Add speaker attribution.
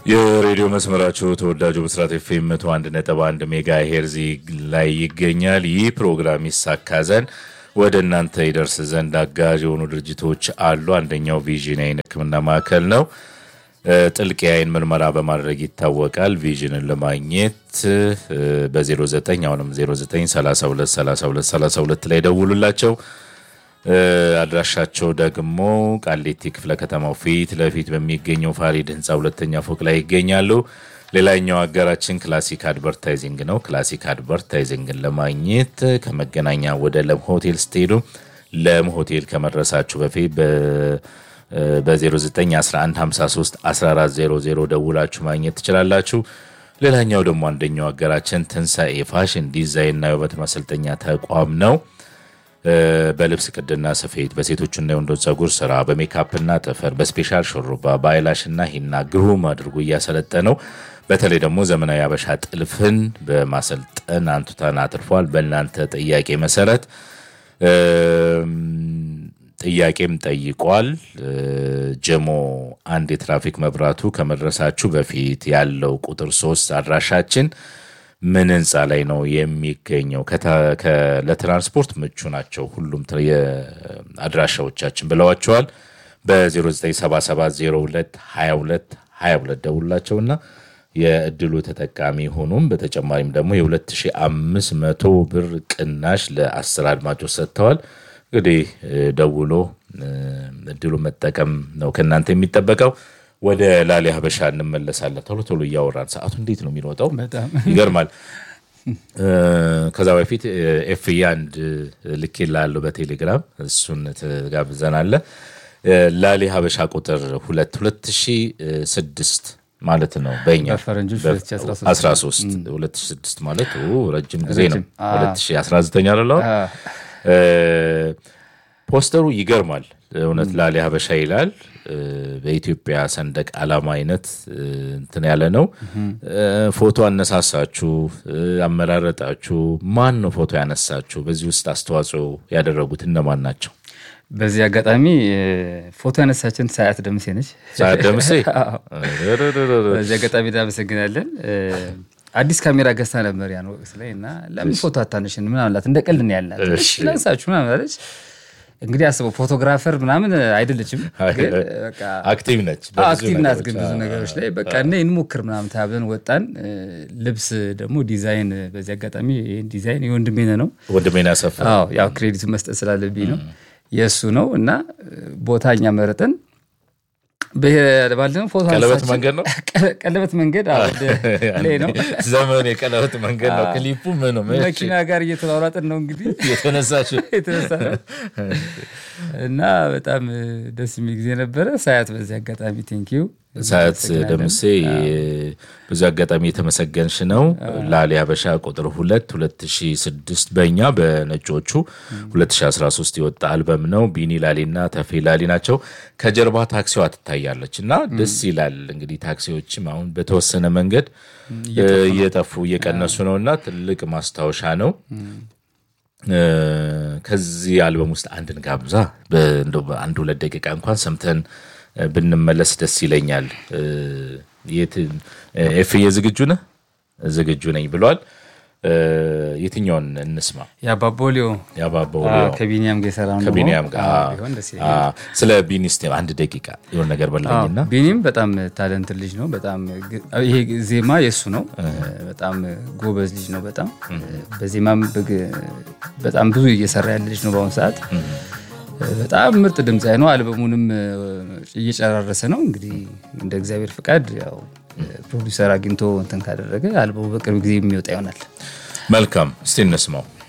Speaker 1: የሬዲዮ መስመራችሁ ተወዳጁ ብስራት ኤፍኤም መቶ አንድ ነጥብ አንድ ሜጋ ሄርዚ ላይ ይገኛል። ይህ ፕሮግራም ይሳካ ዘንድ ወደ እናንተ ይደርስ ዘንድ አጋዥ የሆኑ ድርጅቶች አሉ። አንደኛው ቪዥን የዓይን ሕክምና ማዕከል ነው። ጥልቅ የዓይን ምርመራ በማድረግ ይታወቃል። ቪዥንን ለማግኘት በ09 አሁንም 09 32 32 32 ላይ ደውሉላቸው። አድራሻቸው ደግሞ ቃሊቲ ክፍለ ከተማው ፊት ለፊት በሚገኘው ፋሪድ ህንፃ ሁለተኛ ፎቅ ላይ ይገኛሉ። ሌላኛው አጋራችን ክላሲክ አድቨርታይዚንግ ነው። ክላሲክ አድቨርታይዚንግን ለማግኘት ከመገናኛ ወደ ለም ሆቴል ስትሄዱ ለም ሆቴል ከመድረሳችሁ በፊት በ0911531400 ደውላችሁ ማግኘት ትችላላችሁ። ሌላኛው ደግሞ አንደኛው አጋራችን ትንሣኤ ፋሽን ዲዛይንና የውበት ማሰልጠኛ ተቋም ነው። በልብስ ቅድና ስፌት፣ በሴቶችና የወንዶች ፀጉር ስራ፣ በሜካፕና ጥፍር፣ በስፔሻል ሹሩባ፣ በአይላሽና ሂና ግሩም አድርጎ እያሰለጠነው በተለይ ደግሞ ዘመናዊ አበሻ ጥልፍን በማሰልጠን አንቱታን አትርፏል። በእናንተ ጥያቄ መሰረት ጥያቄም ጠይቋል። ጀሞ አንድ የትራፊክ መብራቱ ከመድረሳችሁ በፊት ያለው ቁጥር ሶስት አድራሻችን ምን ህንፃ ላይ ነው የሚገኘው? ለትራንስፖርት ምቹ ናቸው ሁሉም አድራሻዎቻችን ብለዋቸዋል። በ0977022222 ደውላቸውና የእድሉ ተጠቃሚ ሆኑም። በተጨማሪም ደግሞ የ2500 ብር ቅናሽ ለአስር አድማጮች ሰጥተዋል። እንግዲህ ደውሎ እድሉ መጠቀም ነው ከእናንተ የሚጠበቀው። ወደ ላሊ ሀበሻ እንመለሳለን። ቶሎ ቶሎ እያወራን ሰዓቱ እንዴት ነው የሚሮጠው? ይገርማል። ከዛ በፊት ኤፍዬ አንድ ልኬ ላለው በቴሌግራም እሱን ትጋብዘናለ። ላሊ ሀበሻ ቁጥር ሁለት ሁለት ሺ ስድስት ማለት ነው በኛ 13 2006 ማለት ረጅም ጊዜ ነው። 2019 አለ ፖስተሩ ይገርማል። እውነት ላሊ ሀበሻ ይላል። በኢትዮጵያ ሰንደቅ ዓላማ አይነት እንትን ያለ ነው። ፎቶ አነሳሳችሁ፣ አመራረጣችሁ፣ ማን ነው ፎቶ ያነሳችሁ? በዚህ ውስጥ አስተዋጽኦ ያደረጉት እነማን ናቸው?
Speaker 2: በዚህ አጋጣሚ ፎቶ ያነሳችን ሰዓት ደምሴ ነች።
Speaker 1: ሰዓት ደምሴ
Speaker 2: በዚህ አጋጣሚ እናመሰግናለን። አዲስ ካሜራ ገዝታ ነበር ያን ወቅት ላይ እና ለምን ፎቶ አታነሽን ምናምን አላት። እንደ ቀልድ ነው ያልናት። ላንሳችሁ ምናምን አለች። እንግዲህ አስበው ፎቶግራፈር ምናምን አይደለችም፣
Speaker 1: አክቲቭ ነች፣
Speaker 2: አክቲቭ ናት። ግን ብዙ ነገሮች ላይ በቃ እና እንሞክር ምናምን ተብለን ወጣን። ልብስ ደግሞ ዲዛይን፣ በዚህ አጋጣሚ ይህን ዲዛይን የወንድሜ ነው
Speaker 1: ወንድሜን ያሰፋ
Speaker 2: ያው ክሬዲቱ መስጠት ስላለብኝ ነው የእሱ ነው እና ቦታ እኛ መረጠን ባለነው ፎቶ
Speaker 1: ቀለበት መንገድ ነው
Speaker 2: ቀለበት መንገድ ላይ ነው
Speaker 1: ዘመን የቀለበት መንገድ ነው። ክሊፑ ምን ነው
Speaker 2: መኪና ጋር እየተሯሯጥን ነው እንግዲህ
Speaker 1: የተነሳችው
Speaker 2: የተነሳ ነው እና በጣም ደስ የሚል ጊዜ ነበረ። ሳያት በዚህ አጋጣሚ ቴንኪው
Speaker 1: ሳያት ደምሴ ብዙ አጋጣሚ የተመሰገንሽ ነው። ላሊ ሀበሻ ቁጥር ሁለት 2006 በእኛ በነጮቹ 2013 የወጣ አልበም ነው። ቢኒ ላሊና ተፌ ላሊ ናቸው። ከጀርባ ታክሲዋ ትታያለች እና ደስ ይላል። እንግዲህ ታክሲዎችም አሁን በተወሰነ መንገድ እየጠፉ እየቀነሱ ነው እና ትልቅ ማስታወሻ ነው። ከዚህ አልበም ውስጥ አንድን ጋብዛ በአንድ ሁለት ደቂቃ እንኳን ሰምተን ብንመለስ ደስ ይለኛል። ኤፍዬ ዝግጁ ነህ? ዝግጁ ነኝ ብሏል። የትኛውን እንስማ?
Speaker 2: የአባቦሊዮ
Speaker 1: የአባቦሊዮ
Speaker 2: ከቢኒያም ጋር የሰራ ነው።
Speaker 1: ከቢኒያም ጋር ስለ ቢኒ እስኪ አንድ ደቂቃ የሆነ ነገር በላኝና።
Speaker 2: ቢኒም በጣም ታለንት ልጅ ነው። በጣም ይሄ ዜማ የእሱ ነው። በጣም ጎበዝ ልጅ ነው። በጣም በዜማም በጣም ብዙ እየሰራ ያለ ልጅ ነው በአሁኑ ሰዓት በጣም ምርጥ ድምፃዊ ነው። አልበሙንም እየጨራረሰ ነው። እንግዲህ እንደ እግዚአብሔር ፍቃድ ያው ፕሮዲውሰር አግኝቶ እንትን ካደረገ አልበሙ በቅርብ ጊዜ የሚወጣ ይሆናል።
Speaker 1: መልካም፣ እስቲ እንስማው።